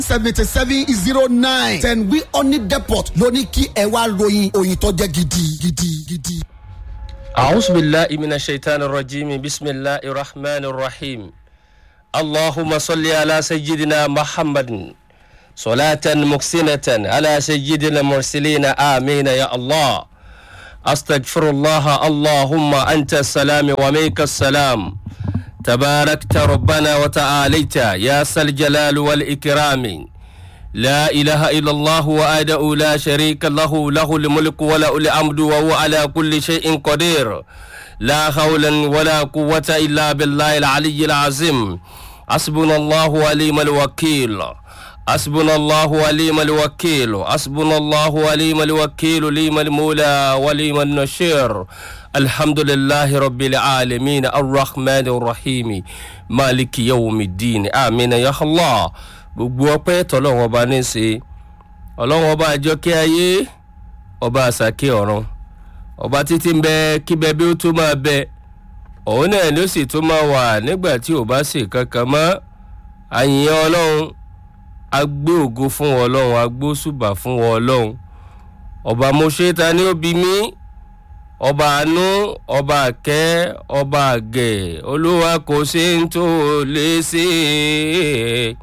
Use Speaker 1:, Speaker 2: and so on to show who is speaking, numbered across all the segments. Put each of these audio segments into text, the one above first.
Speaker 1: seventy seven zero nine ten wi honey depot ló ní kí ẹ wá ròyìn òyìn tó jẹ́ gidi gidi gidi.
Speaker 2: أعوذ بالله من الشيطان الرجيم بسم الله الرحمن الرحيم اللهم صل على سيدنا محمد صلاة مكسنة على سيدنا المرسلين آمين يا الله أستغفر الله اللهم أنت السلام ومنك السلام تباركت ربنا وتعاليت يا ذا الجلال والإكرام لا إله إلا الله وأدعو لا شريك له له الملك وله الحمد وهو على كل شيء قدير لا حول ولا قوة إلا بالله العلي العظيم حسبنا الله وليم الوكيل حسبنا الله وليم الوكيل حسبنا الله وليم الوكيل ليم المولى وليم النشير الحمد لله رب العالمين الرحمن الرحيم مالك يوم الدين آمين يا الله gbogbo ọpẹ tọlọrun ọba ní í ṣe ọlọrun ọba àjọkẹ ayé ọba àṣàkẹ ọràn ọba títí ń bẹ kíbẹ bí ó tó máa bẹ òun náà ló sì tó máa wà nígbà tí ò bá ṣe kankan mọ àyìnyẹn ọlọrun agbé ògo fún ọlọrun agbó ṣùbà fún ọlọrun ọba mọṣẹ ta ni ó bí mí ọba àánú ọba àkẹ ọba àgẹ olúwa kò ṣe ń tó lè ṣe é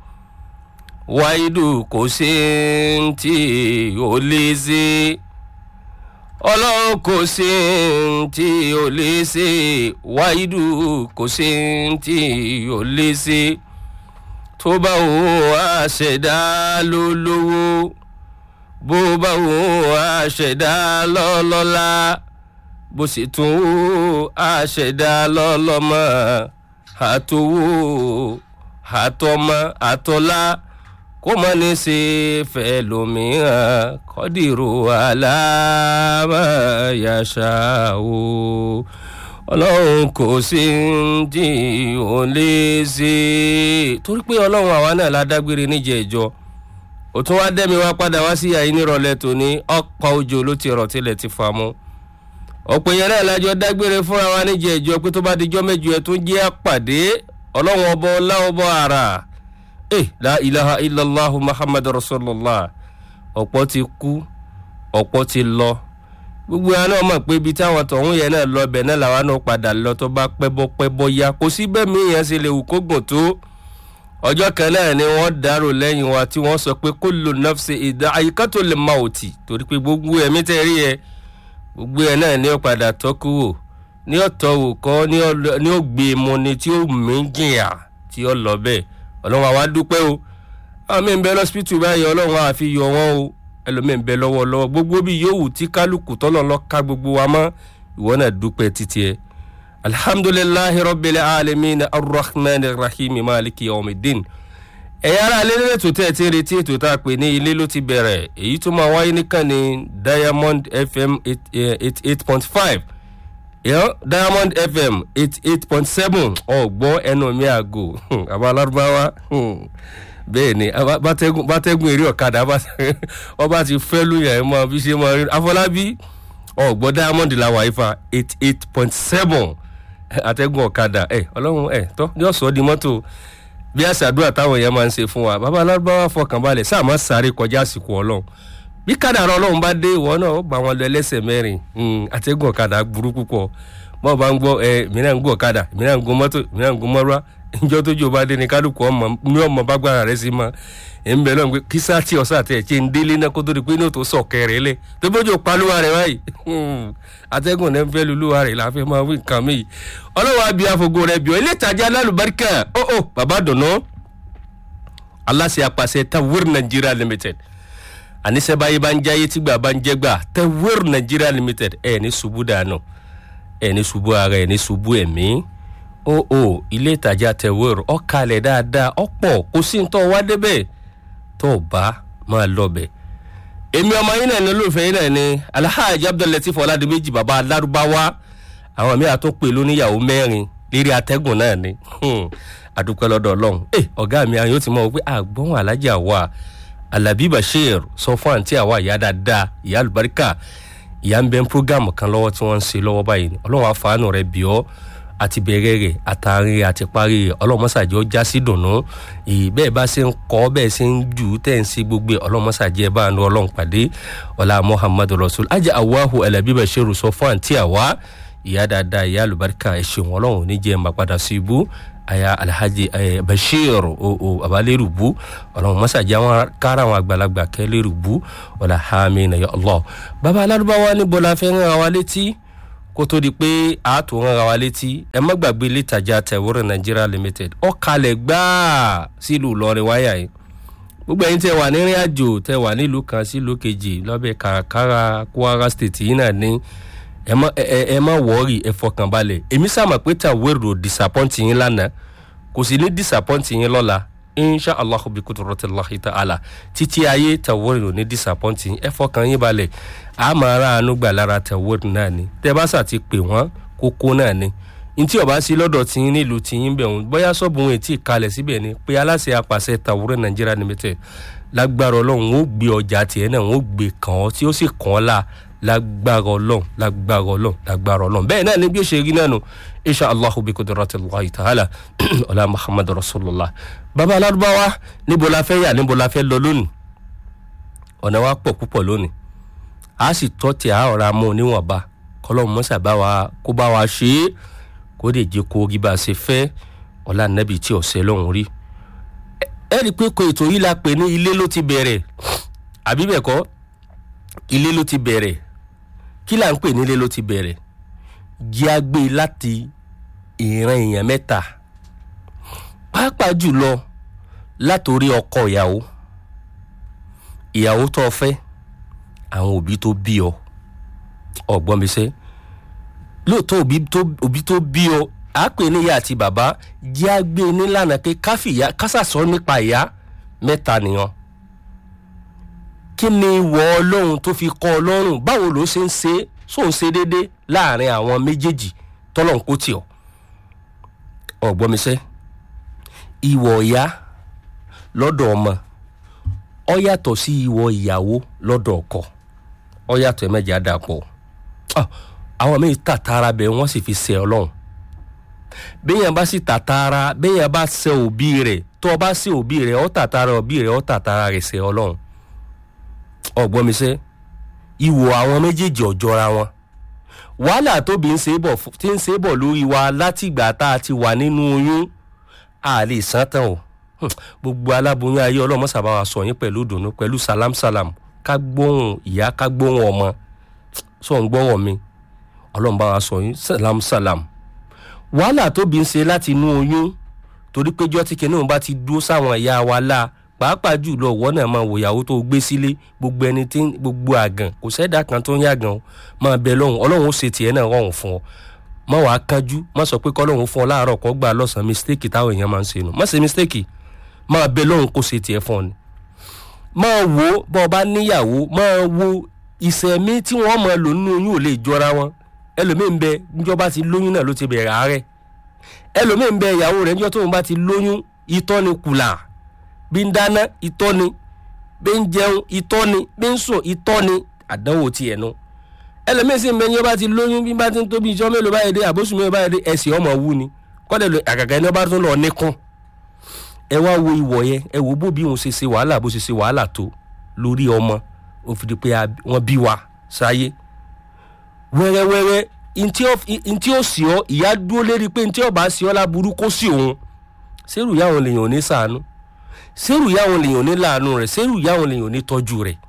Speaker 2: wáìdù kò sí tí ò lè ṣe ọlọ́run kò sí tí ò lè ṣe wáìdù kò sí tí ò lè ṣe tó bá wò àṣẹdá ló lówó bó bá wò àṣẹdá lọ́lọ́lá bó sì tún wò àṣẹdá lọ́lọ́mọ àtòwò àtọmọ àtọlá kó mọ ní ṣe fẹ́ lómìíràn kọ́dìrò aláàmáyàṣá o ọlọ́run kò sí tí ò lè ṣe torí pé ọlọ́run àwa náà la dágbére níjẹ̀ ìjọ ó tún wá dẹ́mi wá padà wá sí àyín nírọ̀lẹ́ tòní ọ̀pọ̀ òjò ló ti rọ̀ tilẹ̀ ti fà mú ọ̀pọ̀ yẹn náà lájọ dágbére fúnra wa níjẹ̀ ìjọ pé tó bá dijọ́ mẹ́jọ ẹ̀ tó jẹ́ àpàdé ọlọ́run ọbọ̀ ọlá ọbọ̀ àrà eh la ilaha illallah muhammad rasulillah ọ̀pọ̀ ti kú ọ̀pọ̀ ti lọ gbogbo àwọn náà mọ̀ pé ibi táwọn tọ̀hún yẹn náà lọ bẹ̀ náà làwọn náà padà lọ tó bá pẹ́bọ́ pẹ́bọ́ ya kò sí bẹ́ẹ̀ mi yẹn ṣe lè wù kó gùn tó ọjọ́ kan náà ni wọ́n dárò lẹ́yìn wa tí wọ́n sọ pé kó lò náà ṣe ìdá àyíká tó lè ma òtì torí pé gbogbo ẹ̀mí tẹ́ rí ẹ gbogbo ẹ̀ náà ni ó padà tọ́kú wò ní ọ̀tọ̀ wò kọ́ ní ó gbé mu ni tí ó mí jìyà tí ó lọ bẹ́ẹ̀ ọlọ́run àwa dúpẹ́ o àwọn mi ń bẹ lọ́sibítù báyìí ọlọ́run àfi yọ wọ́n o ẹlòmíì ń bẹ lọ́wọ́lọ́wọ́ gbogbo bí yòówù tí kálukú tọ́lọ̀ lọ ká gbogbo wa mọ́ ìwọ náà dúpẹ́ títí ẹ. alhamdulilahi rabbil alamin arrahman rahim maliki yomidin ẹ̀yà ara alẹ́ nílẹ̀ tó tẹ́ ẹ ti ń retí ètò tá a pè ní ilé ló ti bẹ̀rẹ̀ èyí tó máa wáyé nìkan ní diamond fm eight eight point five yeah, diamond fm eighty eight point seven ọgbọ́n ẹnu mi àgò àbá alárúbáwá bẹ́ẹ̀ ni bátẹ́gùn eré ọ̀kadà ọba ti fẹ́ lóyún ẹ̀ mọ́ bí ṣe mọ́ rí afọlábí ọgbọ́n diamond làwọn àyífa eight eight point seven àtẹ́gùn ọ̀kadà ẹ̀ ọlọ́run ẹ̀ tọ́ ní ọ̀sán di mọ́tò bí àṣàdúrà táwọn èèyàn máa ń ṣe fún wa bàbá alárúbáwá fọkànbalẹ̀ sáà má sáré kọjá àsìkò ọlọ́run bí kádàrá ọlọ́run bá dé ìwọ náà ó bá wọn lọ ẹlẹ́sẹ̀ mẹ́rin àtẹ́gùn ọ̀kadà burú púpọ̀ bọ́ọ̀ bá ń gbọ́ ẹ mìíràn ń gbọ́ ọ̀kadà mìíràn ń gun mọ́tò mìíràn ń gun mọ́rúwá ìjọ tójú bá dé ní kálukú ọmọ ní ọmọ bágbára rẹ sí mọ ẹ ń bẹ lọ́n pé kí sáà tí ọ̀sán àti ẹ̀jẹ̀ ń délé náà kó tó di pé ní òtò sọ̀ kẹrẹ̀ lẹ̀ tó bójú palúwa rẹ̀ báyìí atẹ́gùn náà ń fẹ́ lulúwa rẹ̀ láfẹ́ máa wí nǹkan mi ọlọ́wọ́ àbí àfọ̀gọ́ rẹ̀ bí ọ ilé ìtajà alálùbáríkà ó ó bàbá dùnú aláṣẹ apàṣẹ tawir nigeria limited àníṣe báyìí bá ń jáyé tígbà bá ń jẹgbà tawir nigeria limited ẹ ní ṣubú dànù ẹ ní ṣubú ara ẹ ní ṣubú ẹmí ó ó ilé ìtajà tawir ọkàlẹ̀ dáadáa ọ̀pọ̀ kò sí ntọ́ wá débẹ̀ tó o bá máa lọ bẹ̀. èmi ọmọ yín náà ní olóòfẹ́ yín náà ní alhaji abdullatif ọ̀làdìmẹ́jì bàbá alárúbáwá àwọn míì àtúnpè lóníyàwó mẹ́rin lérí atẹ́gùn náà ni àdúpẹ́ lọ́dọ̀ ọlọ́run ẹ ọ̀gá mi àyàn ti mọ̀ wípé àgbọ̀n alájà wa alabi bashir sọ fún àǹtí àwa ìyá dáadáa ìyá àlùbáríkà ìyá ń bẹ ń prógámù kan lọ́wọ́ tí wọ́n ń ṣe lọ́wọ́ báyìí ọlọ́run àfààní rẹ̀ bí ọ́ àti bẹ̀rẹ̀ rẹ̀ àtàrin rẹ̀ àti parí rẹ̀ ọlọ́mọsàjẹ́ ó já sí dùnú bẹ́ẹ̀ bá ṣe ń kọ́ bẹ́ẹ̀ ṣe ń jù tẹ̀ ń ṣe gbogbo ọlọ́mọsàjẹ́ bá ń lọ ọlọ́run pàdé ọlá muhammadu rasul ajá awahu ẹlẹ́bí bẹ̀ ṣe rùsọ fún àǹtí àwa ìyá dáadáa ìyá àlùbáríkà ẹ̀ṣẹ̀ wọn ọlọ́run ní jẹ́ máa padà sí ibú aya alhaji aya bashir o o abalérùbú ọlọ́run mọ́sàájì àwọn kára àwọn àgbàlagbà kẹlérùbú ọ̀là hàmì nàyọ allah bàbá alárúbáwá níbo la fẹ́ rán wa létí kó tó di pé àátò rán wa létí ẹ má gbàgbé létajà tẹ̀wúrẹ̀ nigeria limited ọ̀kalẹ̀ gbáà sílùú lọ́rin wáyà yìí gbogbo ẹ̀yin tẹ wà nírìn àjò tẹ wà nílùú kan sílùú kejì lọ́bẹ̀ kàràkàrà kwara state yìí náà ní ẹ má ẹ ẹ má wọ́ọ̀rì ẹ fọkàn balẹ̀ èmi sàmà pé tàwérò disappoint yín lánàá kò sì ní disappoint yín lọ́la insha allah bi kudurotilahi ta'ala títí ayé tàwérò ní disappoint yín ẹ fọkàn yín balẹ̀ a máa ra àánú gbà lára tàwérò náà ni tẹ bá sà ti pè wọ́n kókó náà ni ntí ọba sí lọ́dọ̀ tí yín nílùú tí yín bẹ̀ wọ́n bóyá sọ́ọ̀bù wọn ètí ìkalẹ̀ síbẹ̀ ni pé aláṣẹ apàṣẹ tàwúrẹ́ nàìjíríà limited lágbára ọlọ́run ó gbé ọjà tiẹ̀ náà ó gbé kàn ọ́ tí ó sì kàn ọ́ la lágbára ọlọ́run lágbára ọlọ́run lágbára ọlọ́run bẹ́ẹ̀ náà ni bí ó ṣe rí náà nù insha allahu bi kudrati allahi ta'ala ọlá muhammadu rasulillah baba alárúbáwá níbo la fẹ́ yà níbo la fẹ́ lọ lónìí ọ̀nà wa pọ̀ púpọ̀ lónìí a sì tọ́ tí a ọ̀rá mú níwọ̀nba kọ́lọ́mù mọ́sà bá wa kó bá wa ṣe é kó lè jẹ́ kó rí bá a ṣe fẹ́ ọ̀la nẹ́bí tí ọ̀sẹ̀ lọ́hùn rí ẹ rí i pé kò ètò yìí la pè ní ilé ló ti bẹ̀rẹ̀ àbí bẹ́ẹ̀ kọ́ ilé ló ti bẹ̀rẹ̀ kí là ń pè ní ilé ló ti bẹ̀rẹ̀ jẹ́ àgbé láti ìran èèyàn mẹ́ta pàápàá jùlọ látòrí ọkọ ìyàwó ìyàwó tó o fẹ́ àwọn òbí tó bí ọ ọgbọ́n mi sẹ́ lóòótọ́ òbí tó bí ọ à á pè ní ìyá àti bàbá jẹ́ àgbé nílànà pé káfíìyá kásàsọ nípa ìyá mẹ́ta nìyẹn kí ni ìwọ ọlọ́run tó fi kọ́ ọlọ́run báwo ló ṣe ń ṣe só ń ṣe déédé láàrin àwọn méjèèjì tọ́lọ́run kò tì ọ́ ọ̀gbọ́n mi sẹ́ ìwọ ìyá lọ́dọ̀ ọmọ ọ yàtọ̀ sí ìwọ ìyàwó lọ́dọ̀ ọkọ ọ yàtọ̀ ẹ mẹ́jẹ̀ á dà pọ̀ àwọn míì tàtàrà bẹ́ẹ̀ wọ́n sì fi ṣe ọlọ́run béèyàn bá sì tàtàrà béèyàn bá ṣe òbí rẹ̀ tó o bá ṣe òbí rẹ̀ ọ tàtàrà òbí rẹ̀ ọ tàtàrà rẹ̀ ṣe ọlọ́run ọgbọ́n mi ṣe ìwò àwọn méjèèjì ọ̀jọ́ra wọn wàhálà tóbi ń ṣe bọ̀ tí ń ṣe bọ̀ lórí wa látìgbà tá a ti wà nínú oyún a lè san tán o gbogbo aláboyún ayé ọlọ́mọ sábà wa sọ yín pẹ̀lú ìdùnnú pẹ̀lú salam salam ká gbóhùn ìyá ká gbóhùn ọmọ sọ ń gbọ́wọ́ mi ọlọ́mọ bá wa sọ yín salam salam wàhálà tóbi ń ṣe láti inú oyún torí péjọ tí kinní bá ti dúró sáwọn ìyá wa láà pàápàá jùlọ ọwọ́ náà máa wòyàwó tó gbé sílé gbogbo ẹni tí gbogbo àgàn kò sẹ́dá kan tó ń yàgàn o máa bẹ lọ́hùn ọlọ́run ó ṣe tiẹ̀ náà rọrùn fún ọ má wàá kánjú má sọ pé kọ́lọ́run fún ọ láàárọ̀ kọ́ gbà lọ́sàn-án mistake táwọn èèyàn máa ń ṣe nù má ṣe mistake máa bẹ lọ́hùn kó ṣe tiẹ̀ fún ọ ni. máa wo bọ́ ọ bá níyàwó máa wo ìṣẹ̀mí tí wọ́n máa lò nínú oyún ò lè jọra wọn ẹlòmíín bẹ níjọba ti lóyún náà ló ti bẹ̀rẹ̀ àárẹ̀ ẹlòmíín bẹ ìyàwó rẹ̀ níjọ́ tóun bá ti lóyún itọ́ ni kùlà bí ń dáná itọ́ ni bí ń jẹun itọ́ ni bí ń sùn itọ́ ni àdánwò tiẹ̀ nu ẹlẹ́mìí sì ń bẹ ní ọba ti lóyún bí bá ti ń tóbi ìjọ mélòó báyìí dé àbóṣù mélòó báyìí dé ẹ̀sìn ọmọ wú ni kọ́dẹ̀ lọ àgàgà ẹni ọba tó lọ níkùn ẹ wá wo ìwọ̀ yẹn ẹ wò bó bí òun ṣe ṣe wàhálà bó ṣe ṣe wàhálà tó lórí ọmọ ó fi di pé wọ́n bí wa sáyé wẹ́rẹ́wẹ́rẹ́ ntí ó sì ọ ìyá dúró lérí pé ntí ọba sì ọ láburú kó sí òun sẹ́rù ìyá òun lèèyàn ò ní sàánú sẹ́rù ìyá òun lèèyàn ò ní láàánú rẹ̀ sẹ́rù ìyá òun lèèyàn ò ní tọ́jú rẹ̀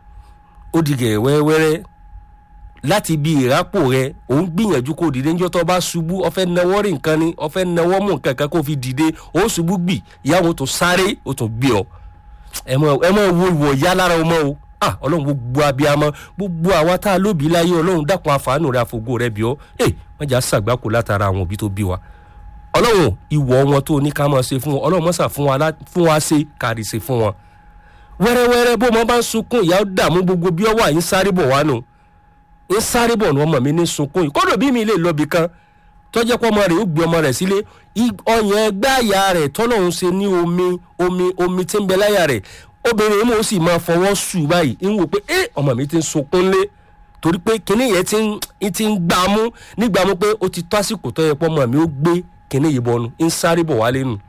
Speaker 2: ó di gẹ̀ẹ́ wẹ́rẹ́wẹ́rẹ́ láti ibi ìrápò rẹ̀ òun gbìyànjú kó dìde níjọ́ tó bá ṣubú ọ̀fẹ́ nawọ́ rí nǹkan ni ọ̀fẹ́ nawọ́ mú nǹkan kan kó fi dìde ó ṣubú gbì ìyá òun tó sáré ó tún gbé ọ ẹ mọ wo ìwọ ìyá lára ọmọ o ah ọlọ́run gbogbo abiyamọ gbogbo àwa tá a lóbi láyé ọlọ́run dákun àfààní rẹ àfogó rẹ bí ọ ẹ wọ́n jà ṣàgbákò látara àwọn òbí tó bí wa ọlọ́run ìwọ wọn tó ní ká máa ṣe fún wọn ọlọ́run mọ́sà fún wa ṣe kárí ṣe fún wọn. wẹ́rẹ́wẹ́rẹ́ bó ọmọ bá ń sunkún ìyá ó dààmú gbogbo bí ọwọ́ àyín sáré bọ̀ wá nù ń sáré bọ̀ ní ọmọ mi ní sunkún yìí kọ́dọ̀ bí mi lè lọ bì kan tọ́jẹ́ pọ́ ọmọ rẹ̀ ó gbé ọmọ rẹ̀ sílé ọyàn ẹgbẹ́ àyà rẹ̀ tọ́lọ́run ṣe ní omi omi omi tí ń bẹ láyà rẹ̀ obìnrin mo sì máa fọwọ́ sùn báyìí ń wò pé ẹ ọmọ mi ti ń sunkún lé torí pé kinní yẹn ti ń ti ń gbà mú nígbà mú pé ó ti tó àsìkò tó yẹ pọ́ mọ́ mi ó gbé kinní yìí bọ́nu ń sáré bọ̀ wálé nù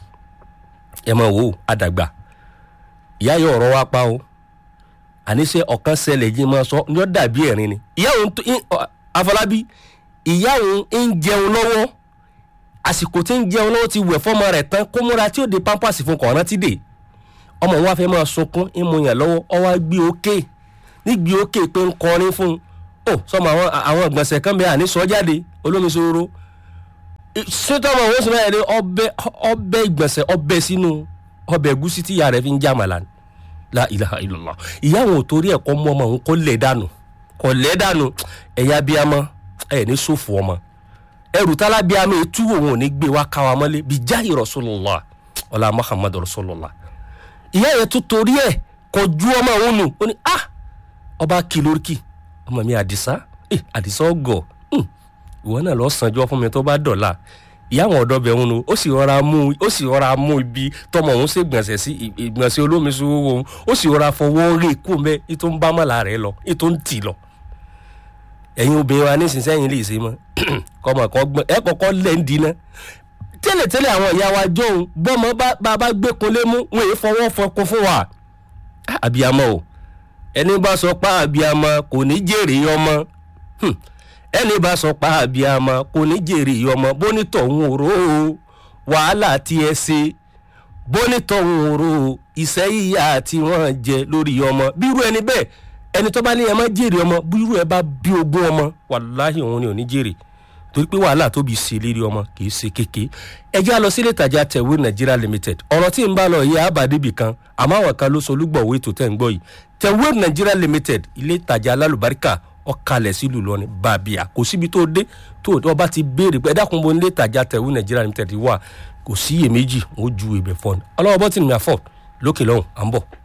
Speaker 2: ẹ mọ̀ wò ó àdàgbà ìyá yọ ọ̀rọ̀ wa pa o àníṣe ọ̀kan ṣẹlẹ̀ yìí máa sọ ní ó dàbí ẹ̀rín ni ìyá òun tó Afọlábí ìyá òun ń jẹun lọ́wọ́ àsìkò tí ń jẹun lọ́wọ́ ti wẹ̀ fọ́mọ rẹ̀ tán kó múra tí ó de pampers fún kọ̀ọ̀rán ti dè ọmọ wa fẹ́ máa sunkún ń mu yàn lọ́wọ́ ọ wá gbé òkè nígbì òkè pé ń kọrin fún un ó sọmọ àwọn àwọn ìgbọ̀nsẹ̀ kan bẹ́ẹ̀ àní sọ jáde olómi sòrò sótọ́mọ òun sì máa yẹ ọbẹ̀ ọbẹ̀ ìgbọ̀nsẹ̀ ọbẹ̀ sínú ọbẹ̀ ẹ̀gúsí tí ìyá rẹ̀ fi ń já màlá ni la ilaha illallah ìyá àwọn ò torí ẹ̀kọ́ mú ọmọ òun kó lẹ̀ dànù kò lẹ̀ dànù ẹ̀yà bíamọ ẹ̀ ní sófò ọmọ ẹrù tálá bíamọ ètú òun ò ní gbé wá káwa mọ́lé bí jáì rasulullah ọlá muhammadu rasulullah ìyá yẹn tó torí ẹ̀ kò ju ọmọ òun nù ó ní ah ọba kìlóríkì ọmọ mi àdìsá ẹ àdìsá ọgọ ìwọ náà lọ sànjọ fún mi tó bá dọ̀la ìyá àwọn ọ̀dọ́ bẹ̀ ń nu ó sì rọra mú ó sì rọra mú ibi tọmọ òun ṣe gbọ̀nsẹ̀ sí ìgbọ̀nsẹ̀ olómi sówó òun ó sì rọra fọwọ́ rè kú mẹ́ ètò ń bá mọ́lá rẹ̀ lọ ètò ń tì lọ. ẹ̀yin obìnrin wa nísinsìnyí lè ṣe mọ́ kọ́mọ kan gbọ́n ẹ kọ́kọ́ lẹ̀ ń dínà tẹ́lẹ̀tẹ́lẹ̀ àwọn ìyá wa jọ̀hún bọ́mọ bá bá gbé kunlé mú wọn èé fọwọ́ fọkún fún wa. àbíyamọ o ẹni bá sọ pé àbíyamọ kò ní jèrè ọmọ ẹni bá sọ pa àbíamọ kò ní jèrè ọmọ bónítọ̀ ń wòró o wàhálà tí ẹ ṣe bónítọ̀ ń wòró o ìṣẹ́ yíyá tí wọ́n jẹ lórí ọmọ bírú ẹni bẹ́ẹ̀ ẹni tó bá ní ẹ má jèrè ọmọ bírú ẹ bá bí ogún ọmọ wàláhì òun ni ò ní jèrè torí pé wàhálà tó bí ṣe lérí ọmọ kì í ṣe kéke ẹ já lọ sílé ìtajà tẹ̀wé Nigeria limited ọ̀rọ̀ tí ń bá lọ yẹ àbádébì kan àmọ́ àwọn kan ló sọ olúgbọ̀wé tó tẹ̀ ń gbọ́ yìí tẹ̀wé Nigeria limited ilé ìtajà alálùbáríkà ọkàlẹ̀ sílùú lọ́ni bàbíà kò síbi tó dé tó o bá ti béèrè pé ẹ dákun bo nílé ìtajà tẹ̀wé nàìjíríà limited wà kò sí iyèméjì ó ju ìbẹ̀ fọ́ọ̀nù ọlọ́wọ́ bọ́tì ní àfọ̀ lókè lọ́hùn à ń bọ̀.